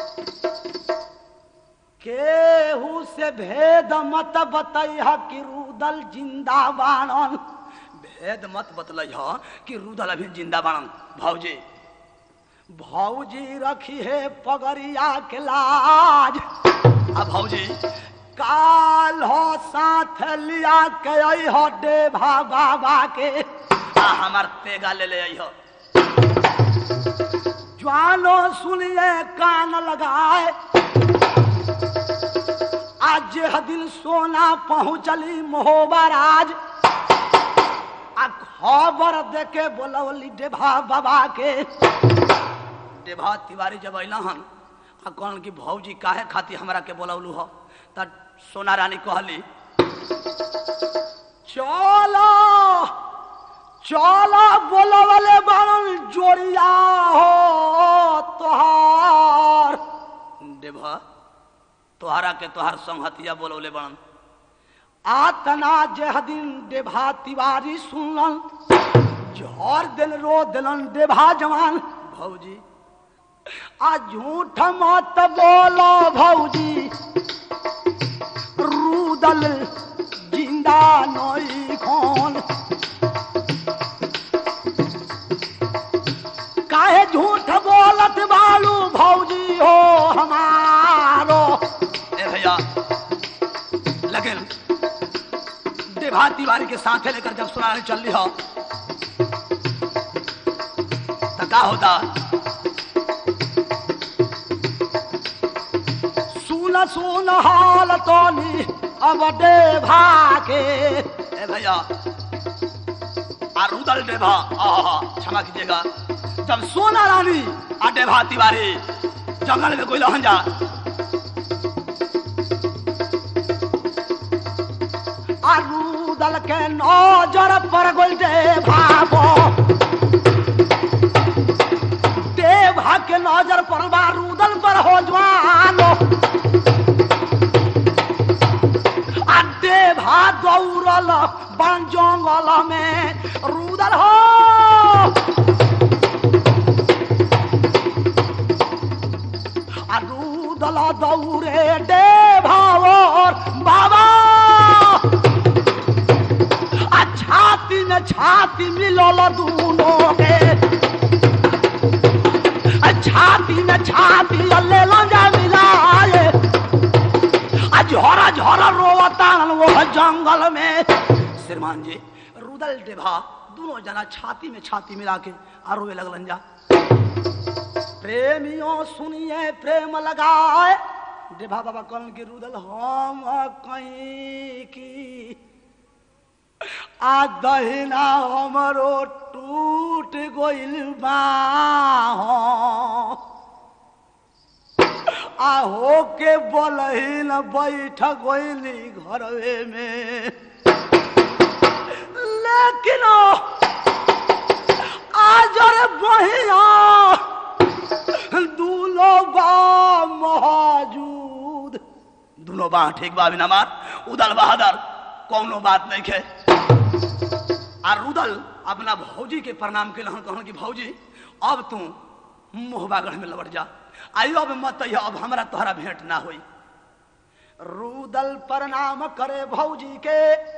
केहू से भेद मत बतैह कि रुदल जिंदा बाणन भेद मत बतलैह कि रुदल अभी जिंदा बाणन भौजी भौजी रखी है पगड़िया के लाज आ भौजी काल हो साथ लिया के हो डेभा बाबा के आ हमार तेगा ले ले अइहो ज्वानो सुनिए कान लगाए आज यह दिन सोना पहुंचली मोहबराज आ खबर देके बोलवली डेभा बाबा के डेभा तिवारी जब अला हन आ कहन कि भौजी काहे खातिर हमरा के बोलवलू हो त सोना रानी कहली चलो चलो बोलवले बारन जोड़िया हो तोहार डेभा तोहरा के तोहार संहतिया बोलौले बनन आतना जह दिन डेभा तिवारी सुनलन झर दिल रो दिलन डेभा जवान भौजी आ झूठ मत बोलो भौजी रूदल जिंदा नई खोन काहे झूठ बोलत बालू भौजी हो हमारो ए भैया लेकिन देभा तिवारी के साथे लेकर जब सुनाने चल रही हो तो का होता सुन सुन हाल तोनी अब देभा के ए भैया आ रुदल डेभा आहा क्षमा कीजिएगा जब सोना रानी आ डेभा तिवारी जंगल में कोई लहन जा आ रुदल के नजर पर गोल डेभा बो देभा के नजर पर बा रुदल पर हो जवानो छाती मिलल दूनो के आ छाती में छाती ले जा मिलाए आ झोरा झोरा रोवतान वो जंगल में श्रीमान जी रुदल डेभा दोनों जना छाती में छाती मिला के आ रोवे लगलन जा प्रेमियों सुनिए प्रेम लगाए डेभा बाबा कहलन कि रुदल हम कहीं की आ दहिना हमरो टूट गइल बाह आ होके बोलही न बैठ गइली घरवे में लेकिन आज रे बहिया दूनो बा मौजूद दोनों बाह ठीक बा बिना मार उदल बहादुर कौनो बात नहीं खे आ रुदल अपना भौजी के प्रणाम के लहन कहन कि भौजी अब तू मोहबागढ़ में लौट जा आई अब मत अइह, अब हमरा तोहरा भेंट ना होई रुदल प्रणाम करे भौजी के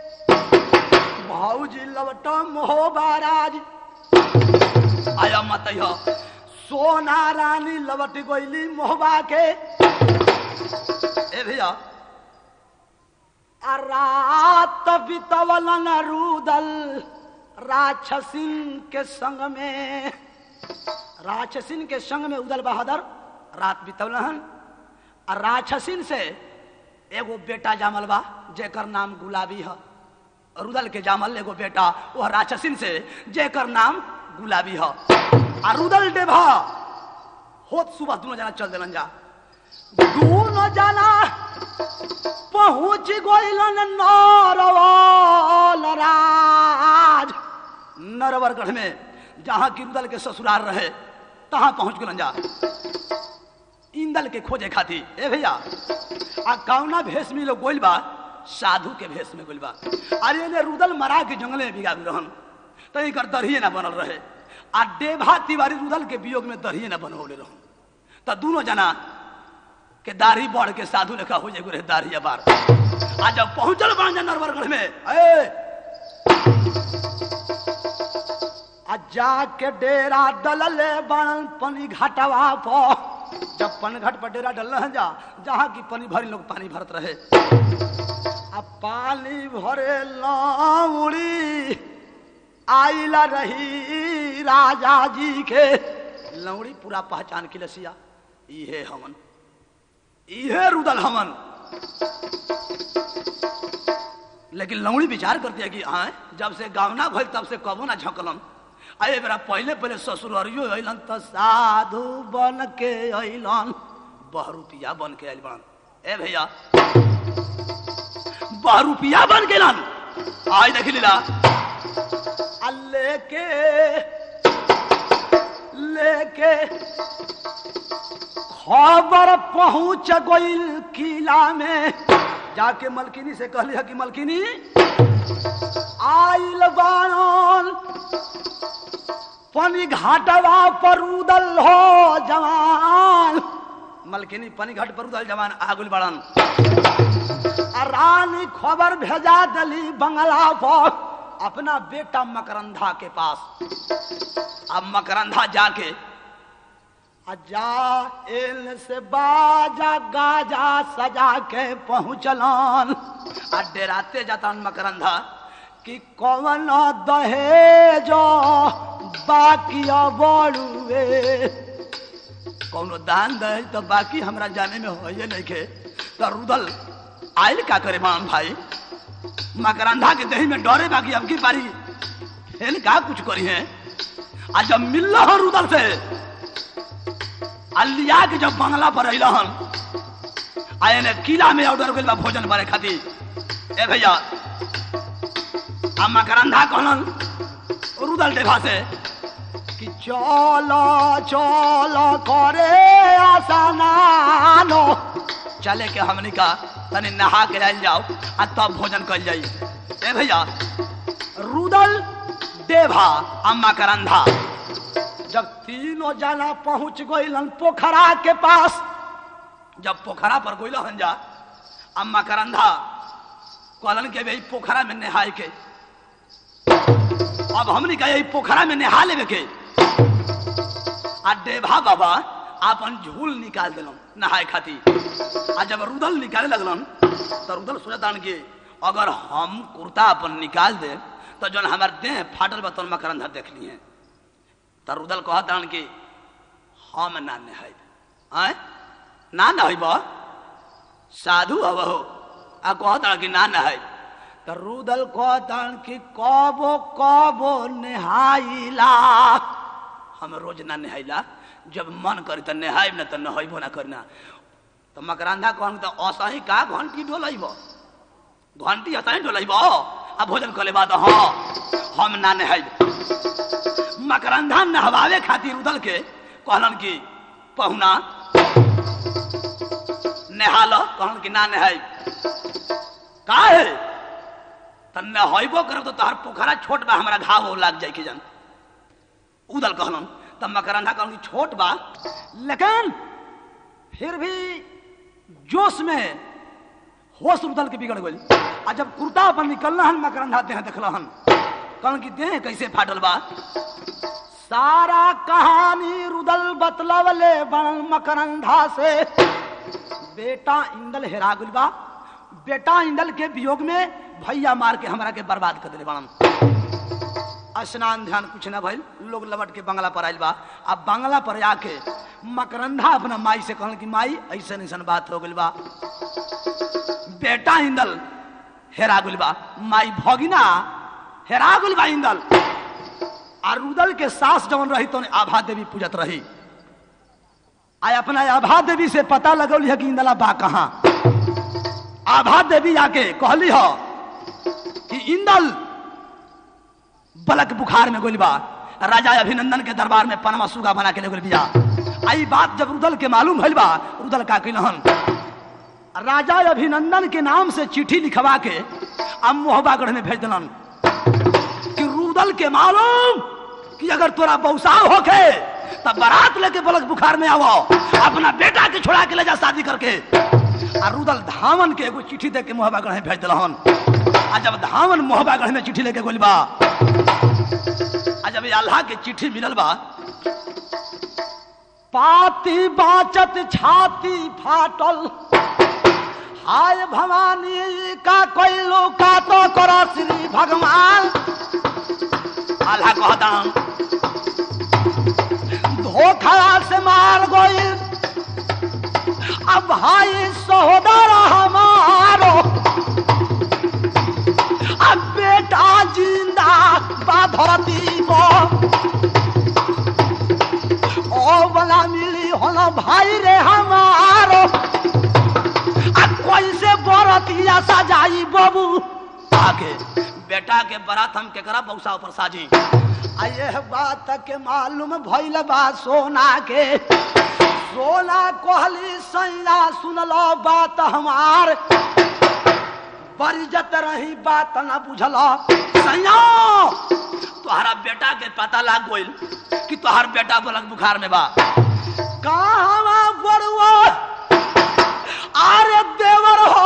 भौजी लवट मोहबाराज आया मत अइह। सोना रानी लवट गईली मोहबा के ए भैया आ रात बितवलन रुदल राक्षसिन के संग में राक्षसिन के संग में उदल बहादुर रात बितवलन आ राक्षसिन से एगो बेटा जामल बा जेकर नाम गुलाबी है रुदल के जामल एगो बेटा वह राक्षसिन से जेकर नाम गुलाबी है आ रुदल डेभा होत सुबह दोनों जना चल दिलन जा दोनों जना पहुंच गइलन नरवल राज नरवरगढ़ में जहां की रुदल के ससुराल रहे तहां पहुंच गइलन जा इंदल के खोजे खाती ए भैया आ कौना भेष में लोग गोइल बा साधु के भेष में गोइल बा अरे ने रुदल मरा के जंगले में बिगा रहन तो एकर दरहिए ना बनल रहे आ डेभा तिवारी रुदल के वियोग में दरहिए ना बनवले रहन तो दोनों जना के दाढ़ी बढ़ के साधु लेखा हो जाए रहे दाढ़ी बार आ जब पहुंचल बन नरवरगढ़ में ए आ जाके डेरा डलले बन पनी घाटवा पर जब पन घाट पर डेरा डल जा जहाँ की पनी भरी लोग पानी भरत रहे आ पानी भरे लौड़ी आइला रही राजा जी के लौड़ी पूरा पहचान की लसिया इहे हमन इहे रुदल हमन लेकिन लौड़ी विचार करती है कि आए जब से गावना भइल तब से कबो ना झकलम अरे बेरा पहले पहले ससुररियो अइलन त साधु बन के अइलन बहरूपिया बन के आइल बन ए भैया बहरूपिया बन के लन आज देख लीला आ लेके लेके खबर पहुंच गइल किला में जाके मलकिनी से कहली है कि मलकिनी आइल बाणन पनी घाटवा पर उदल हो जवान मलकिनी पनी घाट पर उदल जवान आगुल बड़न आ रानी खबर भेजा दली बंगला पर अपना बेटा मकरंधा के पास अब मकरंधा जाके आ जा एल से बाजा गाजा सजा के पहुँचलन आ डेराते जातन मकरंधा कि कौन दहेज बाकी बड़ुए कौनो दान दहेज तो बाकी हमरा जाने में हो नहीं के तो रुदल आयल का करे माम भाई मकरंधा के दही में डरे बाकी अब की पारी फेल का कुछ करी है आज जब मिल हो रुदल से अलिया के जब बंगला पर अहन आए ने किला में ऑर्डर कइल बा भोजन बारे खातिर ए भैया अम्मा करंधा कहलन रुदल देवा से कि चलो चलो करे आसानानो चले के हमनी का तनी नहा के जाइल जाओ आ तब भोजन कइल जाई ए भैया रुदल देवा अम्मा करंधा जब तीनों जना पहुंच गइलन पोखरा के पास जब पोखरा पर गइलन जा अम्मा करंधा कहलन के भाई पोखरा में नहाय के अब हमनी का यही पोखरा में नहा लेवे के आ देवा बाबा आपन झूल निकाल दिलन नहाए खातिर आ जब रुदल निकाले लगलन तो रुदल सोचतान कि अगर हम कुर्ता अपन निकाल दे तो जौन हमार देह फाटल बा तौन मकरंधा देख लिए तो रुदल कहतान कि हम ना नहाइब आय ना नहाइब साधु हव हो आ कहतान कि ना नहाइब तो रुदल कहतान कि कबो कबो नहाइला हम रोज ना नहाइला जब मन करी तो नहाइब ना तो नहाइबो ना करना तो मकरंधा कहन तो असही का घंटी डोलैब घंटी असही डोलैब आ भोजन करे बाद हाँ हम ना नहाइब मकरंधा नहवावे खातिर उदल के कहलन कि पहुना नहा लो कहलन कि ना नहाइब का है त नहैबो करब तो तोहर पोखरा छोट बा हमरा घाव लाग जाए के जन उदल कहलन तब मकरंधा कहलन कि छोट बा लेकिन फिर भी जोश में होश उदल के बिगड़ गई आ जब कुर्ता अपन निकलना हन मकरंधा देह देखल हन कहन कि देह कैसे फाटल बा सारा कहानी रुदल बतलवले बन मकरंधा से बेटा इंदल हेरा गइल बा बेटा इंदल के वियोग में भैया मार के हमरा के बर्बाद कर दिले बनन स्नान ध्यान कुछ ना भइल लोग लबट के बंगला पर आइल बा अब बंगला पर आके मकरंधा अपना माई से कहल कि माई ऐसन ऐसन बात हो गइल बा बेटा इंदल हेरा गुल बा माई भगिना हेरा गुल बा इंदल आ रुदल के सास जवन रही तो आभा देवी पूजत रही आ अपना आभा देवी से पता लगौली है कि इंदला बा कहाँ आभा देवी आके कहली हो कि इंदल बलक बुखार में गोली बा राजा अभिनंदन के दरबार में पनमा सुगा बना के ले गोली बिया आई बात जब रुदल के मालूम भइल बा रुदल का कहलन राजा अभिनंदन के नाम से चिट्ठी लिखवा के अब मोहबागढ़ में भेज दिलन कि रुदल के मालूम कि अगर तोरा बौसाव होके तब बारात लेके बलक बुखार में आवो अपना बेटा के छोड़ा के ले जा शादी करके आ रुदल धावन के एगो चिट्ठी दे के मोहबागढ़ में भेज दिलहन आ जब धावन मोहबागढ़ में चिट्ठी लेके गोली बा आ जब अल्लाह के चिट्ठी मिलल बा पाती बाचत छाती फाटल हाय भवानी का कोइलो का तो करो श्री भगवान अल्लाह कहता धोखा से मार गई अब भाई सहोदर हमारो अब बेटा जिंदा बाधरती बो ओ बना मिली होना भाई रे हमारो अब कैसे बरतिया सजाई बाबू आके बेटा के बारात हम केकरा बौसा ऊपर साजी आ यह बात के मालूम भइल बा सोना के सोना कहली सैया सुनलो बात हमार बरिजत रही बात न बुझल सैया तोहरा बेटा के पता लाग गइल कि तोहार बेटा बलक बुखार में बा कहाँ बड़ुआ अरे देवर हो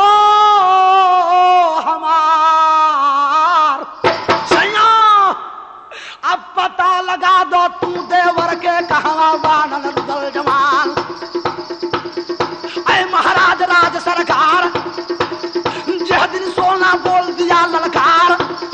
हमार सैया अब पता लगा दो तू देवर के कहा बानल रुदल जवान अय महाराज राज सरकार जह दिन सोना बोल दिया ललकार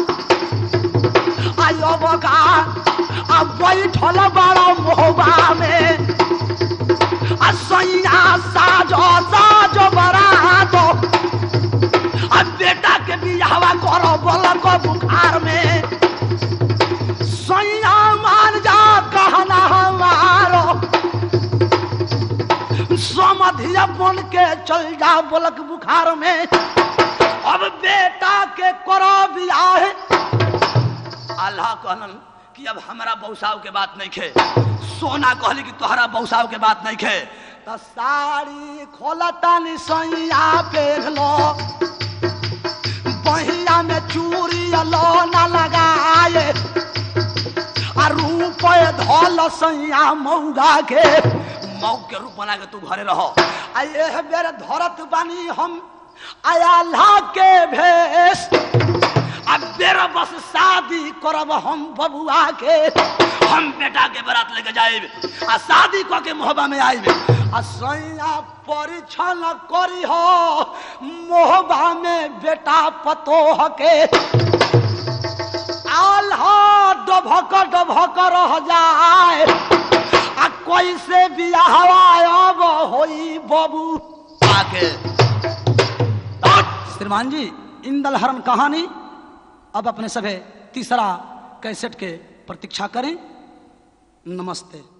आयो बका अब बैठल बड़ा मोहबा में आ सैया साजो साजो बरातो आ बेटा के बियाहवा करो बोल को बुखार में सैया मान जा कहना हमारो समधिया बन के चल जा बोलक बुखार में अब बेटा के करो बियाह अल्लाह कहलन कि अब हमारा बौसाव के बात नहीं खे सोना कहली कि तोहरा बौसाव के बात नहीं खे त साड़ी खोलता नि सैया पेर लो बहिया में चूड़ी लो न लगाए आ रूप धल सैया मौगा के मऊ के रूप बना के तू घरे रहो आ यह बेर धरत बानी हम आया ला के भेष आ बेरा बस शादी करब हम बबुआ के हम बेटा के बारात लेके जाए आ शादी क के मोहबा में आए आ सैया परीक्षण करी हो मोहबा में बेटा पतोह के आल्हा डभक डभक रह जाए आ कैसे बियाहवा अब होई बबू आके श्रीमान जी इंदल हरण कहानी अब अपने सभे तीसरा कैसेट के प्रतीक्षा करें नमस्ते